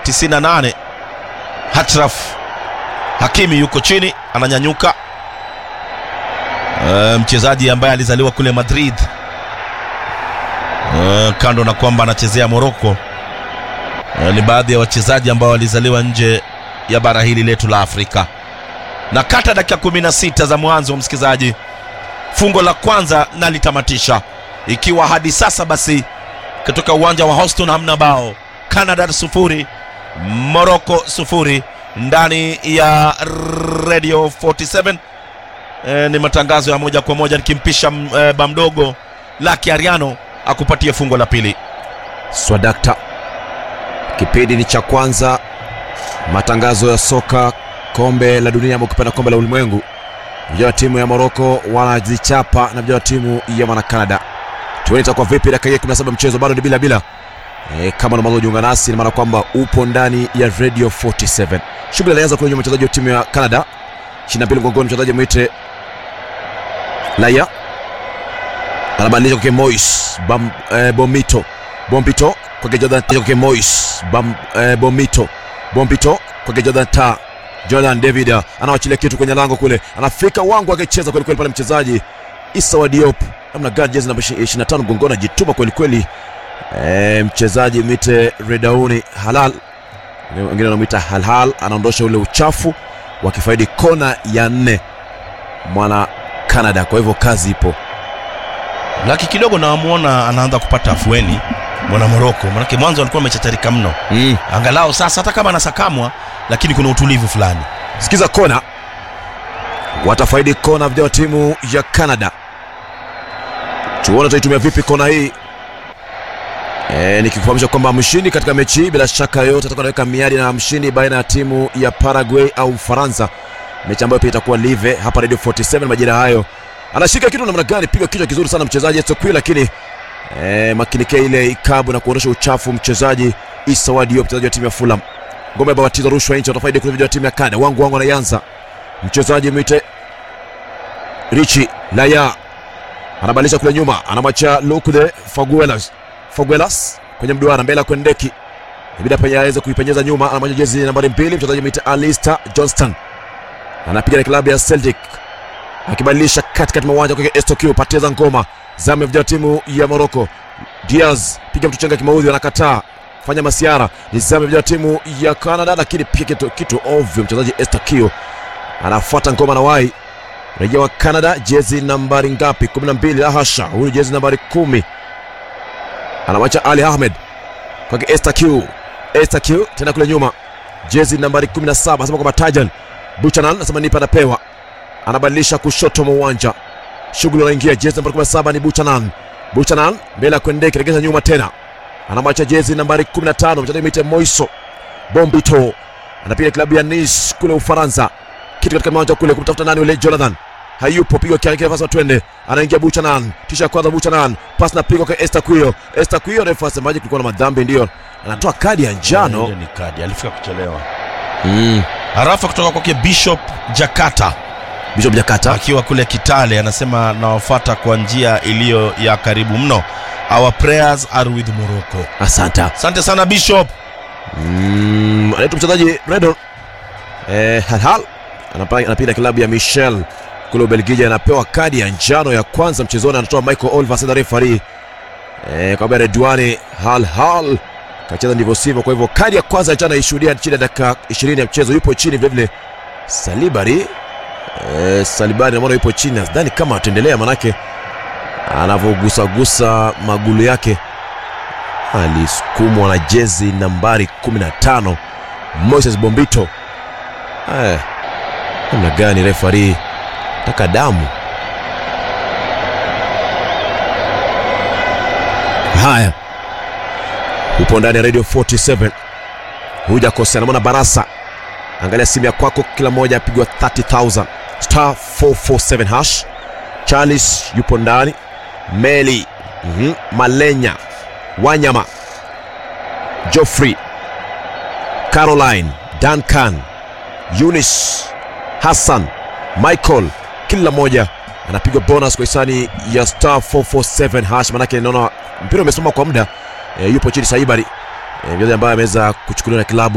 98 Hatraf Hakimi yuko chini ananyanyuka. E, mchezaji ambaye alizaliwa kule Madrid e, kando na kwamba anachezea Morocco e, ni baadhi ya wachezaji ambao walizaliwa nje ya bara hili letu la Afrika. Na kata dakika 16 za mwanzo, msikilizaji, fungo la kwanza nalitamatisha ikiwa hadi sasa basi kutoka uwanja wa Houston hamna bao. Canada sufuri Morocco sufuri ndani ya Radio 47. E, ni matangazo ya moja kwa moja nikimpisha e, bamdogo Laki Ariano akupatie fungo la pili. Swadakta, kipindi ni cha kwanza, matangazo ya soka, kombe la dunia ama ukipenda kombe la ulimwengu. Vijana wa timu ya Morocco wanazichapa na vijana wa timu ya mwana Canada. Tuone itakuwa vipi dakika hii 17 mchezo bado ni bila bila. E, kama ndo mwanzo kujiunga nasi, ina maana kwamba upo ndani ya Radio 47. Shughuli inaanza kule nyuma, mchezaji wa timu ya Canada 22 mgongoni, mchezaji mwite Laya anabadilisha kwake Mois Bam, eh, Bomito Bombito kwake Jordan kwake Mois Bam, eh, Bomito Bombito kwake Jordan ta Jordan David anawachilia kitu kwenye lango kule, anafika wangu akicheza kweli kweli pale mchezaji Issa wa Diop namna gani, jezi namba 25 mgongoni, ajituma kweli kweli. E, mchezaji mwite Redauni Halal, wengine wanamwita Halhal, anaondosha ule uchafu wakifaidi kona ya nne mwana Canada. Kwa hivyo kazi ipo. Laki kidogo namuona anaanza kupata afueni mwana Moroko, manake mwanzo alikuwa amechacharika mno Mm. angalau sasa hata kama anasakamwa lakini kuna utulivu fulani. Sikiza kona, watafaidi kona vijana wa timu ya Canada. Tuone tutaitumia vipi kona hii. E, nikikufahamisha kwamba mshindi katika mechi hii bila shaka yoyote atakuwa anaweka miadi na mshindi baina ya timu ya Paraguay au Ufaransa, mechi ambayo pia itakuwa live hapa Radio 47 majira hayo. Anashika kitu namna gani, piga kichwa kizuri sana mchezaji Etokwi, lakini e, makinikia ile ikabu na kuondosha uchafu mchezaji Issa wa Diop, mchezaji wa timu ya Fulham. Ngome babatiza rushwa nje, watafaidi kule vijana wa timu ya Canada. Wangu wangu anaanza mchezaji mwite Richi Laya anabadilisha kule nyuma, anamwacha Lukude Faguelas Faguelas kwenye mduara mbele ya Kwendeki, ibida pia aweze kuipenyeza nyuma, anamwacha jezi nambari mbili mchezaji mwite Alistair Johnston anapiga na klabu ya Celtic, akibadilisha katikati mwa uwanja kwake Estokio, pateza ngoma zamu ya vijana wa timu ya Morocco. Diaz piga mtu chenga kimaudhi, anakataa fanya masiara, ni zamu ya vijana wa timu ya Canada, lakini pia kitu, kitu ovyo, mchezaji Estokio anafuata ngoma na wai Raia wa Canada, jezi nambari ngapi? 12. La hasha, huyu jezi nambari kumi anamwacha Ali Ahmed kwake Esther Q. Esther Q tena kule nyuma, jezi nambari 17 anasema kwamba Tajan Buchanan anasema nipa anapewa, anabadilisha kushoto mwa uwanja, shughuli anaingia, jezi nambari 17 ni Buchanan. Buchanan mbele ya Kwendeki, regeza nyuma tena, anamwacha jezi nambari 15 mchezaji mwite Moiso Bombito, anapiga klabu ya Nice kule Ufaransa kitu katika uwanja kule kumtafuta nani yule Jonathan hayupo, pigwa kiangalia pasi twende, anaingia Buchanan, tisha ya kwanza Buchanan, pasi na pigo kwa Esther Kuyo. Esther Kuyo refa asemaje, kulikuwa na madhambi, ndio anatoa kadi ya njano. Ile ni kadi, alifika kuchelewa. Mm. Harafa kutoka kwake Bishop Jakata Bishop Jakata akiwa kule Kitale anasema nawafuata kwa njia iliyo ya karibu mno. Our prayers are with Morocco. asante. Asante sana Bishop. Mm, anaitwa mchezaji Redon eh, Halhal Anapa- anapiga klabu ya Michel kule Ubelgiji, anapewa kadi ya njano ya kwanza mchezoni, anatoa Michael Oliver sasa referee eh, kwa Redwani Halhal kacheza ndivyo sivyo. Kwa hivyo kadi ya kwanza ya njano ishuhudia chini ya dakika 20 ya mchezo. Yupo chini vile vile Salibari eh, Salibari naona yupo chini, sidhani kama ataendelea, manake anavyogusagusa magulu yake alisukumwa na jezi nambari 15 Moses Bombito. Eh, namna gani refari taka damu haya. Upo ndani ya Radio 47 hujakosea. Namwona Barasa, angalia simu ya kwako, kila mmoja apigwa 30000 star 447 hash. Charles yupo ndani, Meli mhm, Malenya Wanyama, Geoffrey, Caroline, Duncan, Eunice, Hassan, Michael, kila mmoja anapigwa bonus kwa hisani ya star 447 hash. Manake naona mpira umesoma kwa muda e, yupo chini Saibari e, mchezaji ambaye ameweza kuchukuliwa na kilabu